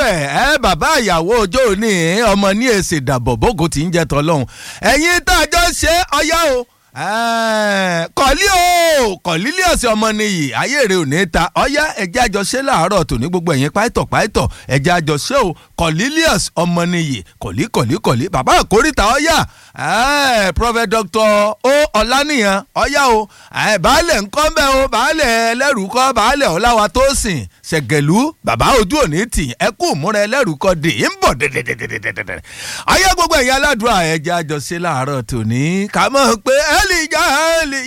bẹ́ẹ̀ ẹ bàbá ìyàwó ọjọ́ òní ọmọ ní èsì ìdàbọ̀ bógo tí ń jẹ tọ́lọ́hún ẹ̀yin tá a jọ ṣe ọyá o kọ̀lí o kọ̀lílíọ̀sì ọmọ nìyí ayé rẹ̀ ò ní ta ọyá ẹ̀jẹ̀ àjọṣe láàárọ̀ tòní gbogbo ẹ̀yin páìtọ̀ páìtọ̀ ẹ̀jẹ̀ àjọṣe o kọ̀lílíọ̀s ọmọ nìyí kọ̀lí kọ̀lí kọ̀lí bàbá àkórìtà ọyá prophet doctor o ọ̀lànìyàn ọyá o baálẹ̀ ńkọ́ mbẹ́ o baálẹ̀ ẹlẹ́rù kọ́ baálẹ̀ ọ̀làwà tó sìn ṣẹ̀gẹ̀lú bàbá ojú òní tì ẹ kú múra ẹlẹ́rù kọ́ dè ń bọ̀ dẹ̀dẹ̀dẹ̀dẹ̀dẹ̀dẹ̀ ayé gbogbo ẹ̀yin aládùúrà ẹ̀jẹ̀ àjọṣe láàárọ̀ tòní kà mọ̀ pé ẹ́lì já ẹ́lì